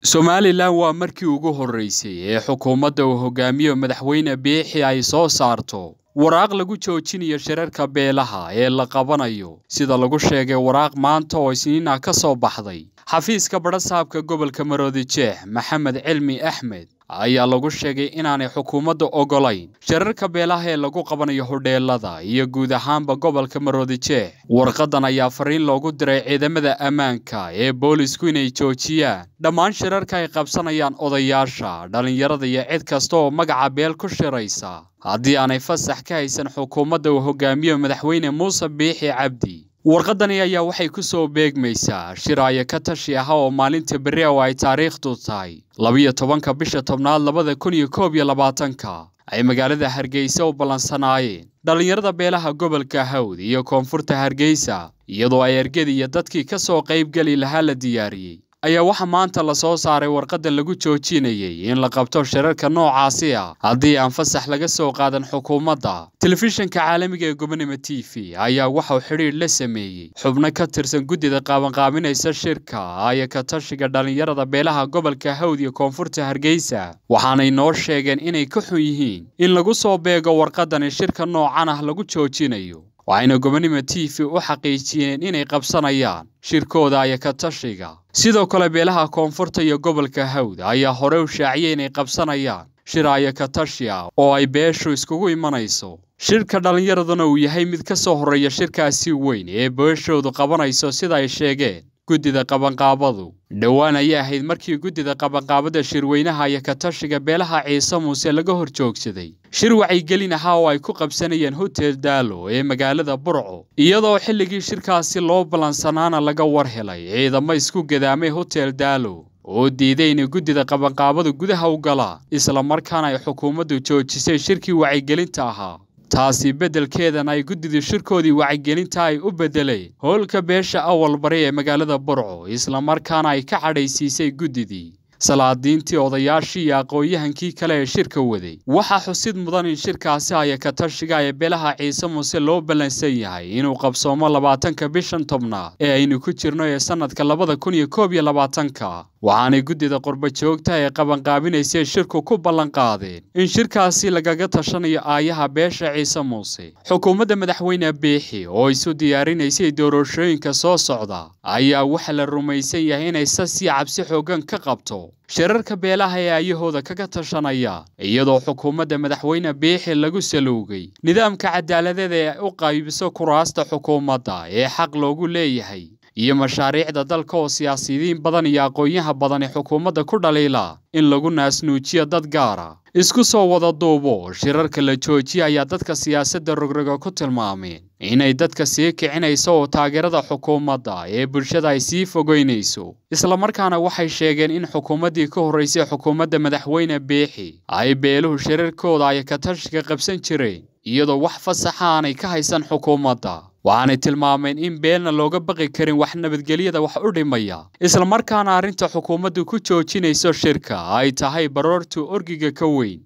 somalilan waa markii ugu horreysay ee xukuumadda uu hogaamiyo madaxweyne biixi ay soo saarto waraaq lagu joojinayo shirarka beelaha ee la qabanayo sida lagu sheegay waraaq maanta oo isniin ah ka soo baxday xafiiska badhasaabka gobolka maroodi jeex maxamed cilmi axmed ayaa lagu sheegay inaanay xukuumadda ogolayn shirarka beelaha ee lagu qabanayo hodheelada iyo guud ahaanba gobolka maroodi jeex warqadan ayaa fariin loogu diray ciidamada ammaanka ee boolisku inay joojiyaan dhammaan shirarka ay qabsanayaan odayaasha dhallinyarada iyo cid kasta oo magaca beel ku shiraysa haddii aanay fasax ka haysan xukuumadda uu hogaamiyo madaxweyne muuse biixi cabdi warqadani ayaa waxay ku soo beegmaysaa shiraayo ka tashi ah oo maalinta berri oo ay taariikhdu tahay labiyo tobanka bisha tobnaad labada kun iyo koob iyo labaatanka ay magaalada hargeysa u ballansanaayeen dhallinyarada beelaha gobolka hawd iyo koonfurta hargeysa iyadoo ay ergada iyo dadkii ka soo qaybgeli lahaa la diyaariyey ayaa waxaa maanta la soo saaray warqadda lagu joojinayay in la qabto shirarka noocaasi ah haddii aan fasax laga soo qaadan xukuumadda telefishinka caalamiga ee gobonimo t v ayaa waxauu xidhiidh la sameeyey xubno ka tirsan guddida qaabanqaabinaysa shirka aya ka tashiga dhallinyarada beelaha gobolka hawd iyo koonfurta hargeysa waxaanay noo sheegeen inay ka xun yihiin in lagu soo beego warqadani shirka noocan ah lagu joojinayo waxayna gobonimo t v u xaqiijiyeen inay qabsanayaan shirkooda aya ka tashiga sidoo kale beelaha koonfurta iyo gobolka hawd ayaa hore u shaaciyay inay qabsanayaan shir aya ka tashi ah oo ay beeshu iskugu imanayso shirka dhallinyaraduna uu yahay mid ka soo horreeya shirkaasi weyn ee beeshoodu qabanayso sida ay sheegeen guddida qabanqaabadu dhowaan ayay ahayd markii guddida qabanqaabada shirweynaha iyo ka tashiga beelaha ciise muuse laga hor joogsaday shir wacyigelin ahaa oo ay ku qabsanayeen hotel daalo ee magaalada burco iyadoo xilligii shirkaasi loo ballansanaana laga war helay ciidamo isku gadaamay hotel daalo oo diiday inay guddida qabanqaabadu gudaha u galaan islamarkaana ay xukuumaddu joojisay shirkii wacyigelinta ahaa taasi beddelkeedana ay guddida shirkoodii wacyigelinta ay u beddeleen howlka beesha awal bari ee magaalada burco islamarkaana ay ka cadhaysiisay guddidii salaadiintii odayaashii iyo aqoon-yahankii kale ee shirka waday waxaa xusid mudan in shirkaasi aya ka tashiga ee beelaha ciise muuse loo ballansan yahay inuu qabsoomo labaatanka bishan tobnaad ee aynu ku jirno ee sannadka labada kun iyo koob iyo labaatanka waxaanay guddida qurba joogta ee qabanqaabinaysay shirku ku ballanqaadeen in shirkaasi lagaga tashanayo aayaha beesha ciise muuse xukuumadda madaxweyne biixi oo isu diyaarinaysay doorashooyinka soo socda ayaa waxaa la rumaysan yahay inay sasii cabsi xooggan ka qabto shirarka beelaha ee ayahooda kaga tashanaya iyadoo xukuumadda madaxweyne biixi lagu saluugay nidaamka cadaaladeed ee u qaybiso kuraasta xukuumadda ee xaq loogu leeyahay iyo mashaariicda dalka oo siyaasiyiin badan iyo aqoon-yaha badani xukuumadda ku dhaliila in lagu naasnuujiyo dad gaara isku soo wada duubo shirarka la joojiya ayaa dadka siyaasadda rogroga ku tilmaameen inay dadka sii kicinayso oo taageerada xukuumadda ee bulshada ay sii fogeynayso islamarkaana waxay sheegeen in xukuumaddii ka horraysay xukuumadda madaxweyne biixi ay beeluhu shirarkooda ay ka tashiga qabsan jireen iyadoo wax fasaxa aanay ka haysan xukuumadda waxaanay tilmaameen in beelna looga baqi karin wax nabadgelyada wax u dhimaya islamarkaana arrinta xukuumaddu ku joojinayso shirka ay tahay baroortu orgiga ka weyn